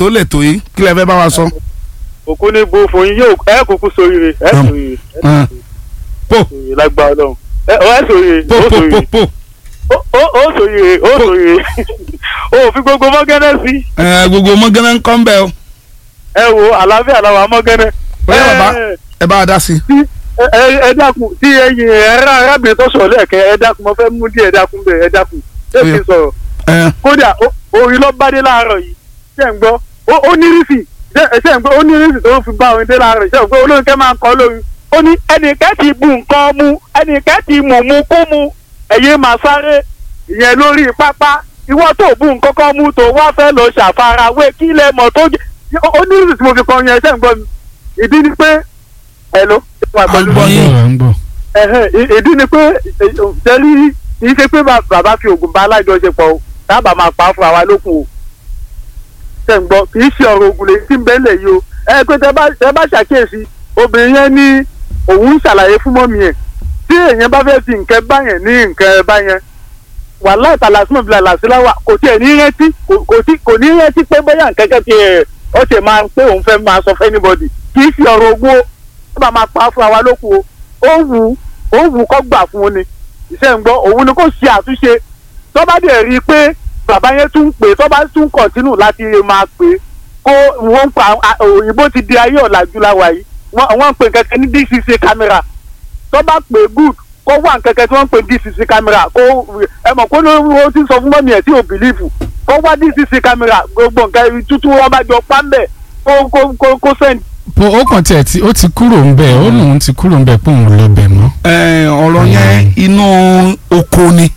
tó lè tó yìí kí lẹ fẹ́ bá wa sọ. òkú ní bo fòyín yóò ẹ kúkú sóríire ẹ Hmm. sóríire Ẹ, po sóríire lágbára Ọlọ́run ẹ ọ ẹ sóríire po ó po po sóríire po ó ó- ó sóríire ó sóríire ó fi gbogbo mọ́gẹ́nẹ́ sí Ẹ, gbogbo mọ́gánná ń kọ́ ń bẹ̀ o ẹ wo àlàáfíà làwọn mọ́gẹ́nẹ́. Bóyá bàbá. Ẹ- ẹ bá a dá sí i. tí ẹ ẹ dákun tí ẹ̀yin ẹ̀rọ arábìnrin tó sọ̀rọ̀ lẹ́ẹ̀kẹ́ ẹ dákun mo fẹ́ mú díẹ̀ dákun bẹ́ẹ̀ ẹ dákun ṣé kí n sọ̀rọ̀ Ẹ, kódà ó- orin ló bá dé láàárọ̀ yìí ṣé ń gbọ́ ó- ó ní rísì ṣé ṣé ń gbọ́ ó ní rísì tó ń fi bá orin dé láàárọ̀ yìí ṣé ń gbọ́ olórin kẹ́ máa ń kọ́ lórin ó ní ẹnìkẹ́ ti bu nǹkan mu ẹnìkẹ́ ti mú mu kú mu ẹ̀yin máa sáré ìyẹn lórí pápá ìwọ tó bu nǹkan kan mu tó wá fẹ́ lọ ṣàfarawé kí lẹ mọ̀ tó jẹ́ ó ní rísì tí mo fi kọ yẹn ṣé ń gbọ́ mi ìdí ni pé ẹ ló wà pẹ̀lú gbọ́ yín. à ń gbọ́. ẹ̀hẹ́n, ì- ìdí ni pé tẹ́lí kì í ṣe pé bà- bàbá fi oògùn bá alájọṣepọ̀ o dábàá máa pa á fún àwa lókun o tẹ̀ ń gbọ́ kì í ṣe ọ̀rọ̀ oògùn lè tí ń bẹ́lẹ̀ yìí o ẹ pé tẹ bá tẹ bá ṣàkíyèsí obìnrin yẹn ní òun ń ṣàlàyé fún mọ́mí ẹ̀ tí èèyàn bá fẹ́ fi nǹkan bá yẹn ní nǹkan bá yẹn wàhálà ìtàlásímọ̀ bíi làlàsíláwà kò tiẹ̀ ní rántí kò- kò tí- kò ní rántí pé bóyá nǹkan kan ti ẹ̀ ọ́ ṣe máa ń pé òun fẹ́ máa sọ fẹ́ anybody kì í ṣe ọ̀rọ̀ ogun o sábà máa pa á fún àwa lókun o ó wù ú ó wù ú kọ́ gbà fún un ni iṣẹ́ ń gbọ́ òun ni kò ṣe àtúnṣe tó bá dẹ̀ rí i pé bàbá yẹn tún ń pè tó bá tún kọ̀tínù láti máa pè é kó wọ́n ń pa à- òyìnbó ti di ayé ọ̀làjú láwa yìí wọ́n wọ́n ń pè kẹ́kẹ́ ní dcc camera tó bá pè é good kó wà kẹ́kẹ́ tí wọ́n ń pè dcc camera kó ẹ mọ̀ kó ló ó ti sọ fún mọ́mí ẹ̀ tí ò bìlífù kó wá dcc camera gbogbo nǹkan tútù wọn bá jọ pa ń bẹ̀ kó kó kó kó send po ó kàn tiẹ̀ tí ó ti kúrò ń bẹ̀ ó lóun ti kúrò ń bẹ̀ pé òun lọ bẹ̀ mọ́. ẹ, ọ̀rọ̀ yẹn inú oko ni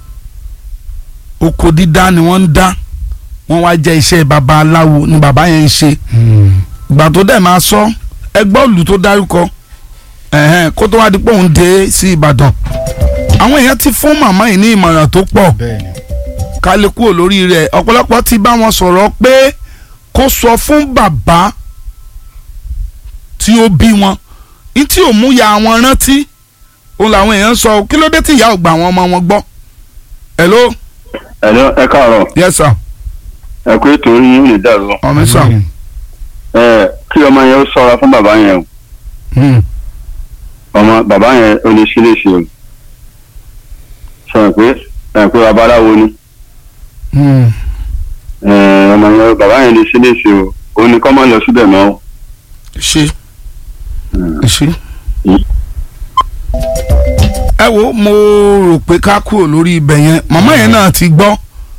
oko dídá ni wọ́n ń dá wọ́n wá jẹ́ iṣẹ́ babaláwo ni bàbá yẹn ń ṣe Hmm. ìgbà tó dẹ̀ máa sọ ẹgbẹ́ òlù tó dárúkọ ẹ̀hẹ́n, kó tó wá di pé òun dé sí Ìbàdàn àwọn èèyàn ti fún màmá yìí ní ìmọ̀ràn tó pọ̀ bẹ́ẹ̀ni. ká lè kúrò lórí rẹ̀ ọ̀pọ̀lọpọ̀ ti bá wọn sọ̀rọ̀ pé kó sọ fún bàbá tí ó bí wọn ní tí ò mú ya wọn rántí òun làwọn èèyàn sọ kí ló dé tí ìyá ò gbà wọn ọmọ wọn gbọ́ hello ẹ̀lọ́ ẹ káàárọ̀ yes sir ẹ kú ètò yín lè dàrú ọmọ sir ẹ kí ọmọ yẹn ó ṣọ́ra fún bàbá yẹn o Hmm. ọmọ bàbá yẹn ó lè ṣe léṣe o sọ pé ẹ pé babaláwo ni Hmm. ẹ ọmọ yẹn bàbá yẹn lè ṣe léṣe o ó ní kọ́ máa lọ síbẹ̀ mọ́ o. ṣe Hmm. ṣe. Hmm. ẹ wo mo rò pé ká kúrò lórí ibẹ̀ yẹn màmá yẹn náà ti gbọ́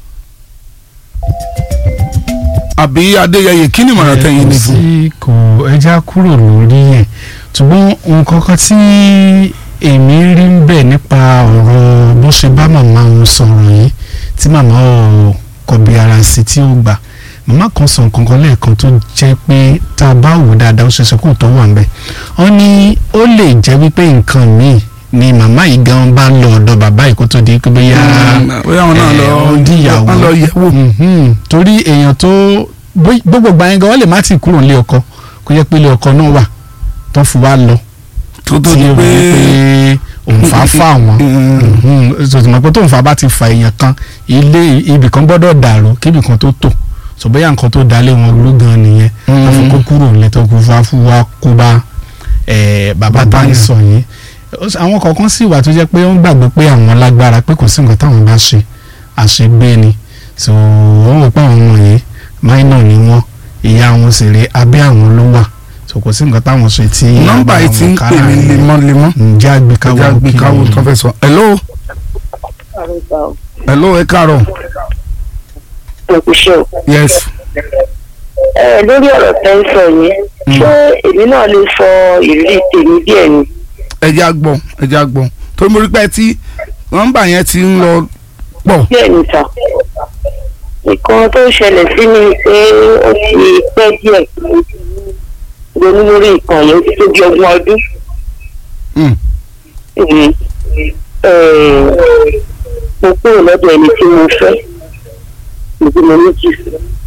àbí adéyẹyẹ kí ni ìmọ̀ràn tẹ̀yìn ní fún. sí kò ẹja kúrò lórí ẹ̀ ṣùgbọ́n nǹkan kan tí èmi rí ń bẹ̀ nípa ọ̀rọ̀ bó ṣe bá màmá òun sọ̀rọ̀ yìí tí màmá ò kọbi ara sí tí ó gbà màmá kan sọ nǹkan kan lẹ́ẹ̀kan tó jẹ́ pé tá a bá wò dáadáa ó ṣeéṣe kó tó wà ń bẹ̀ wọ́n ní ó lè jẹ́ wípé nǹkan míì ni màmá yìí gan bá ń lọ ọ̀dọ̀ bàbá yìí kó tó di pé bóyá bóyá wọn náà lọ ẹ̀, ó díyàwó. wọn lọ yẹ̀ wò. Mhm. torí èèyàn tó bó- gbogbo gbà yẹn gan wọ́n lè má ti kúrò nílé ọkọ kó jẹ́ pé ilé ọkọ náà wà tó fi wá lọ tó tó tí di ó rí pé pé òun fà á fà wọ́n sọ̀tùmọ̀ pé tóun fà bá ti fa èèyàn kan ilé ibì kan gbọ́dọ̀ dàrú kíbì kan tó tò sọ bóyá nǹkan tó dalé wọn ló gan nìyẹn wọ́n fi kó kúrò nílé tó kó fà fún wa kó bá eh, bàbá Bàbá tá ń yẹn. sọ yìí Ó s- àwọn kọ̀ọ̀kan sì wà tó jẹ́ pé wọ́n gbàgbé pé àwọn lágbára pé kò sí nǹkan táwọn bá ṣe àṣegbé ni so wọ́n wò pé àwọn ọmọ yìí máínà ni wọ́n ìyá wọn sì rè abẹ́ àwọn ló wà so kò sí nǹkan táwọn ṣe tí nọ́mbà yìí ti ń pè mí lemọ́lemọ́ ǹjẹ́ àgbékáwọ́ ẹja gbé káwọ́ tó fẹ́ sọ. hello hello ẹ káàárọ̀ òkúṣe o. yes ẹ lórí ọ̀rọ̀ tẹ́ ń sọ yìí ṣé èmi náà lè sọ ìrírí tèmi díẹ̀ ni. ẹja gbọ́ ẹja gbọ́ torí mo rí pé tí nọ́mbà yẹn ti ń lọ pọ̀ díẹ̀ ni sà. nǹkan tó ṣẹlẹ̀ sí mi ni pé ó ti pẹ́ díẹ̀ ronú lórí nǹkan yẹn ó ti tó bí ọgbọ̀n ọdún. Hmm. Mhm. Eh, mo kúrò lọ́dọ̀ ẹni tí mo fẹ́ níbi mo ní jù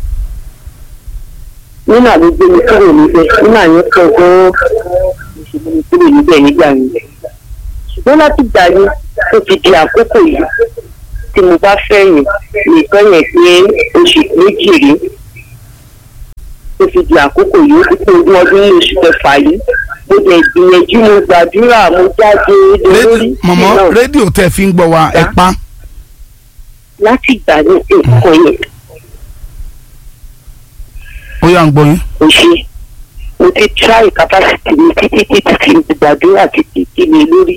nínú àgbègbè mi kúrò níbẹ̀ nínú àyẹn kan gan-an mo ṣe mú mi kúrò níbẹ̀ nígbà yẹn ṣùgbọ́n láti gbà yẹn ó ti di àkókò yìí tí mo bá fẹ́ yìn nìkan yẹn pé oṣù méjì rí tó fi di àkókò yìí ó ti pé ogún ọdún ní oṣù kẹfà yìí mo dẹ̀ gbìyànjú mo gbàdúrà mo jáde lórí mọ̀mọ́ rédíò tẹ́ fi ń gbọ́ wa ẹ pa láti ìgbà ní nǹkan yẹn ó yà ń gbọ́ yín. kò ṣe mo ti try capacity mi títí títí tí mo gbàdúrà títí tí mi lórí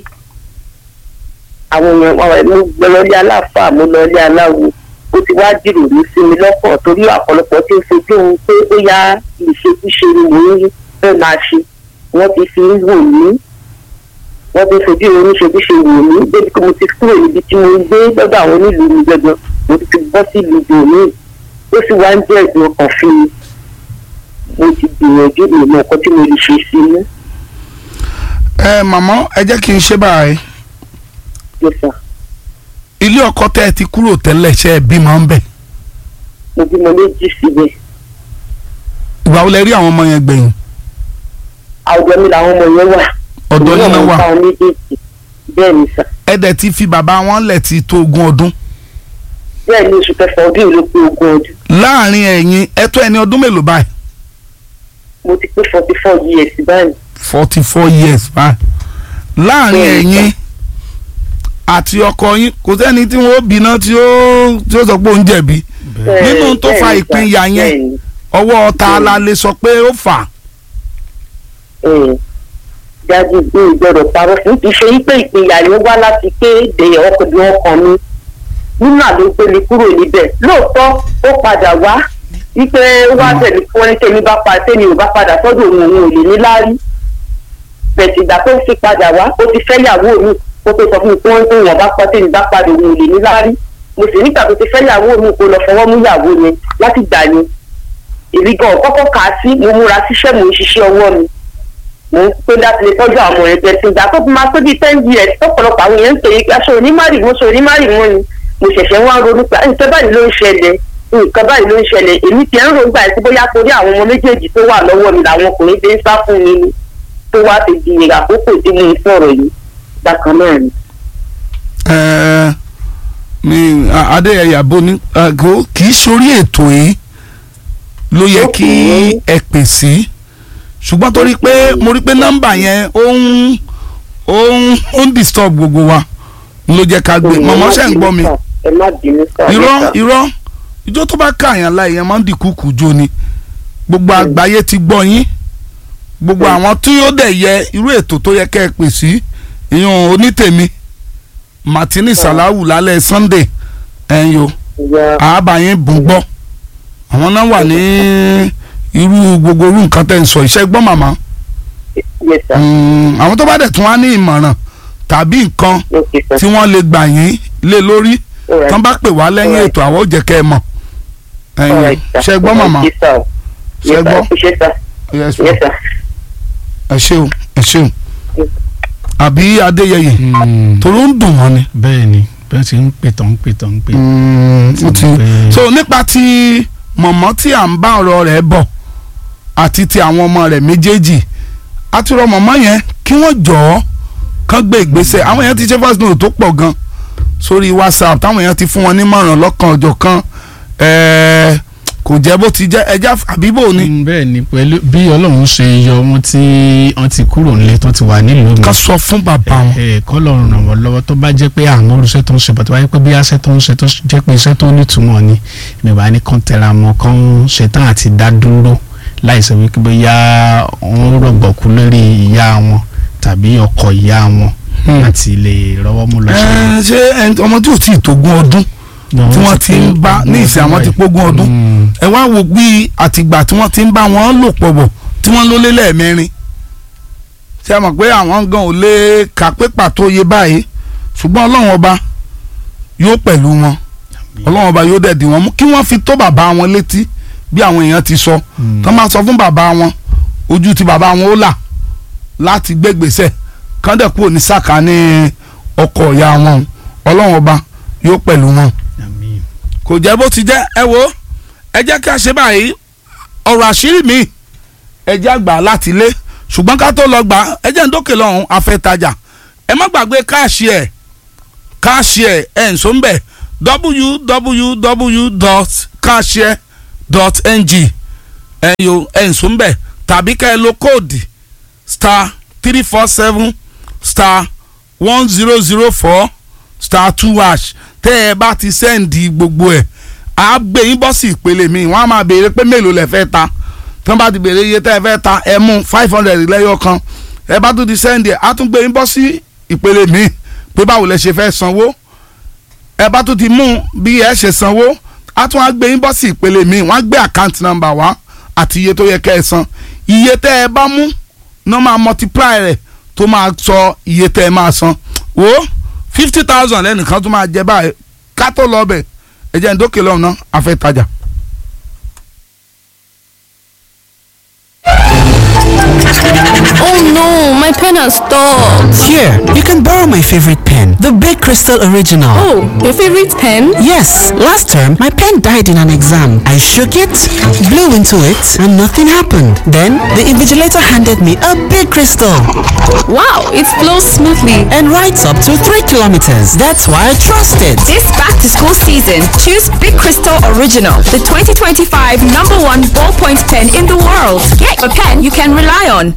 àwọn èèyàn àwọn mo gbọ́ lọ́lé aláfáà mo lọ́lé aláwo ó ti wá jìròrò sí mi lọ́kàn torí ọ̀pọ̀lọpọ̀ tí ń fojú ohun pé ó yá ìṣekúṣe ni mò ń fẹ́ máa ṣe wọ́n ti fi ń wò mí wọ́n ti fojú ohun ìṣekúṣe wò mí débi pé mo ti kúrò níbi tí mo ń gbé lọ́dọ̀ àwọn onílùú mi gbẹ̀gbọ́n mo ti bọ́ sí ìlú bòmí ó sì wá ń jẹ́ ìdùn ọkàn fún mi mo ti gbìyànjú ìmọ̀ ọkọ tí mo lè ṣe sí i ẹ màmá ẹ jẹ́ kí n ṣe báyìí yẹsà ilé ọkọ tẹ́ ẹ ti kúrò tẹ́lẹ̀ ṣe é bímọ ń bẹ̀ mo bímọ méjì síbẹ̀ ìgbà wo lẹ rí àwọn ọmọ yẹn gbẹ̀yìn àwùjọ mi làwọn ọmọ yẹn wà ọ̀dọ̀ yín náà wà àwọn méjèèjì bẹ́ẹ̀ ni sà ẹ dẹ̀ ti fi bàbá wọn lẹ̀ ti tó ogún ọdún bẹ́ẹ̀ ni oṣù kẹfà ọdún yìí ló pé ogún ọdún láàrin ẹ̀yin ẹ tó ẹni ọdún mélòó báyìí mo ti pé forty four years báyìí forty four years báyìí láàrin Bẹ́ẹ̀ni, ẹ̀yin àti ọkọ yín kò sẹ́ni tí wọ́n bínú tí ó tí ó sọ pé òun jẹ̀bi Nínú tó fa Bẹ́ẹ̀ ni sà, ìpínyà yẹn, bẹ́ẹ̀ ni. ọwọ́ ta la lè sọ pé ó fà á. Ẹ̀, dájú pé ìgbọ́dọ̀ parọ́ fún kì í ṣe wípé ìpínyà yẹn wá láti pé èdè ọkùnrin ọkàn mi nínú àlọ́ gbé mi kúrò níbẹ̀ lóòótọ́ ó padà wá wípé ó wá tẹ̀lé fún wọn ní tẹ̀mí bá pa tẹ̀mí ò bá padà sọ́dọ̀ òun òun ò lè ní láárí bẹ̀tì ìgbà tó fi padà wá ó ti fẹ́ yàwó mi ó tó sọ fún mi pé wọ́n tó wọ́n bá pa tẹ̀mí bá padà òun ò lè ní láárí mo sì nígbà tó ti fẹ́ yàwó mi kó lọ fọwọ́ mú yàwó yẹn láti gbà yẹn èmi gan kọ́kọ́ kà á sí mo múra síṣẹ́ mo ń ṣiṣẹ́ ọwọ́ mi mo ń pé láti lè tọ́jú àwọn ọmọ rẹ̀ tẹ̀sí ìgbà tó fi máa tó bíi ten years tọ́pọ̀lọpọ̀ àwọn èèyàn ń pè é aṣọ onímárì mo sọ onímárì mọ́ ni mo ṣẹ̀ṣẹ̀ wá ń ronú pé nǹkan báyìí ló ń ṣẹlẹ̀ nǹkan báyìí ló ń ṣẹlẹ̀ èmi ti ń rògbà ẹ̀ sí bóyá torí àwọn ọmọ méjèèjì tó wà lọ́wọ́ mi làwọn ọkùnrin fi ń sá fún mi ni tó wá ti di àkókò tí mo ń sọ̀rọ̀ yìí bákan náà ni. Ẹ, mi a- adéyẹyẹ abo ní ẹ, kò kì í sórí ètò yìí ló yẹ kí Okay. ẹ pè sí ṣùgbọ́n torí pé mo rí pé nọ́mbà yẹn ó ń ó ń ó ń disturb gbogbo wa ló jẹ́ ká gbé mọ̀mọ́ ṣe ń gbọ́ mi ẹ má bínú sá irọ́ irọ́ ijó tó bá káàyàn láì yẹn máa ń dìkúkú jó ni gbogbo àgbáyé ti gbọ́ yín gbogbo àwọn tí ó dẹ̀ yẹ irú ètò tó yẹ kẹ́ ẹ pè sí ìyún onítèmi martini salahu lálẹ́ sunday ẹ̀yìn o ìyá àábàyín bùn gbọ́ àwọn náà wà ní irú gbogbo irú nǹkan tẹ̀ ń sọ iṣẹ́ gbọ́ màmá yes sir Mm, àwọn tó bá dẹ̀ tún wá ní ìmọ̀ràn tàbí nǹkan okay sir tí wọ́n lè gbà yín lé lórí Alright. tán bá pè wá lẹ́yìn Alright. ètò àwọn ò jẹ́ kẹ́ ẹ mọ̀ ẹ̀yin Alright, sir. ṣe gbọ́ màmá Yes, sir. Ṣé Yes, sir. gbọ́? Ṣé sir? Yes, Yes, sir. ẹ ṣeun ẹ ṣeun Yes. àbí adéyẹyẹ torí ó ń dùn wọ́n ni. bẹ́ẹ̀ ni bẹ́ẹ̀ ti ń pè tán ń pè tán ń pè. ó ti Bẹ́ẹ̀. so nípa ti mọ̀mọ́ tí à ń bá ọ̀rọ̀ rẹ̀ bọ̀ àti ti àwọn ọmọ rẹ̀ méjèèjì àti rọ mọ̀mọ́ yẹn kí wọ́n jọ̀ọ́ kán gbé ìgbésẹ̀ àwọn èèyàn ti ṣe first note tó pọ̀ gan sórí whatsapp táwọn èèyàn ti fún wọn nímọ̀ràn lọ́kàn ọjọ́ kan ẹ̀ẹ́ kò jẹ́ bó ti jẹ́ ẹja àbíbò ni Mm, bẹ́ẹ̀ ni pẹ̀lú bí ọlọ́run ṣe yọ wọn tí wọ́n ti kúrò nílé tó ti wà nílùú mi ká sọ fún bàbá wọn. ẹ kọ́ lọ́run ràn wọ́n lọ́wọ́ tó bá jẹ́ pé àwọn olùṣẹ́ tó ń ṣe bàtà wáyé pé bí aṣẹ́ tó ń ṣe tó jẹ́ pé iṣẹ́ tó nítumọ̀ ni mi bá ní kàn tẹ̀ra mọ́ kàn ṣetán àti dá dúró láìsọ wípé bóyá wọ́n rọ̀gbọ̀kú lórí ìyá wọn tàbí ọkọ ìyá wọn Hmm. láti lè rọ́wọ́ mú lọ sí. Ẹ, ṣé ẹni- ọmọ tí ò tí ì tógún ọdún tí wọ́n ti ń bá ní ìsìn àwọn ti pógún ọdún Mm. ẹ wá wo bí àtìgbà tí wọ́n ti ń bá wọn lò pọ̀ bọ̀ tí wọ́n ló lé lẹ́ẹ̀mẹrin ṣé a mọ̀ pé àwọn gan ò lè kà pé pàtó iye báyìí ṣùgbọ́n ọlọ́run ọba yóò pẹ̀lú wọn ọlọ́run ọba yóò dẹ̀dí wọn mú kí wọ́n fi tó bàbá wọn létí bí àwọn èèyàn ti sọ Mm. tán máa sọ fún bàbá wọn ojú ti bàbá wọn ó là láti gbégbèsè kán dẹ̀ kúrò ní sàkání ọkọ̀ ìyá wọn ọlọ́run ọba yóò pẹ̀lú wọn Àmín. kò jẹ́ bó ti jẹ́ ẹ wo ẹ jẹ́ kí a ṣe báyìí ọ̀rọ̀ àṣírí mi ẹ jẹ́ àgbà láti lé ṣùgbọ́n ká tó lọ gbà ẹ jẹ́ ń dókè lọ́hùn afẹ́tajà ẹ má gbàgbé káàṣì ẹ̀ káàṣì ẹ̀ ẹ̀ ń so ń bẹ̀ www.cashier.ng ẹ̀yin o ẹ̀ ń sún bẹ̀ tàbí ká ẹ lo kóòdì star three four seven star one zero zero four star two hash tẹ́ ẹ bá ti sẹ́ǹdì gbogbo ẹ̀ á gbé yín bọ́ sí ìpele mi wọ́n á máa béèrè pé mélòó lẹ fẹ́ ta tí wọ́n bá ti béèrè iye tẹ́ ẹ fẹ́ ta ẹ mú five hundred lẹ́yọ kan ẹ bá tún ti sẹ́ǹdì ẹ̀ á tún gbé yín bọ́ sí ìpele mi pé báwo lẹ ṣe fẹ́ sanwó ẹ bá tún ti mú bí ẹ ṣe sanwó á tún á gbé yín bọ́ sí ìpele mi wọ́n á gbé àkáǹtì nọ́mbà wá àti iye tó yẹ kẹ́ ẹ san iye tẹ́ ẹ bá mú náà máa multiply rẹ̀ tó máa sọ iye tẹ́ ẹ máa san wo fifty thousand lẹ́nìkan tó máa jẹ báyìí ká tó lọ bẹ̀ ẹ jẹ́ ń dókè lọ́hùn náà a fẹ́ tajà. Oh no, my pen has stopped. Here, you can borrow my favorite pen, the Big Crystal Original. Oh, your favorite pen? Yes, last term my pen died in an exam. I shook it, blew into it, and nothing happened. Then the invigilator handed me a big crystal Wow, it flows smoothly. and writes up to 3 kilometers. That's why I trust it. This back to school season, choose Big Crystal Original, the 2025 number one ballpoint pen in the world. Get a pen you can rely on.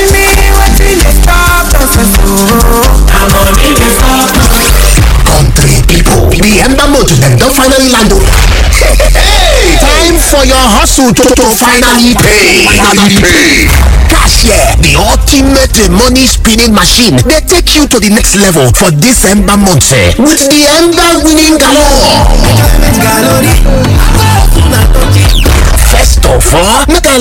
country people. The Ember Motor dem don finally land o. Hey, time for your hustle to, to finally pay. Finally pay. Cashier, the ultimate money spinning machine, dey take you to the next level for this Ember month eh, with the Ember winning galore. First of all, make I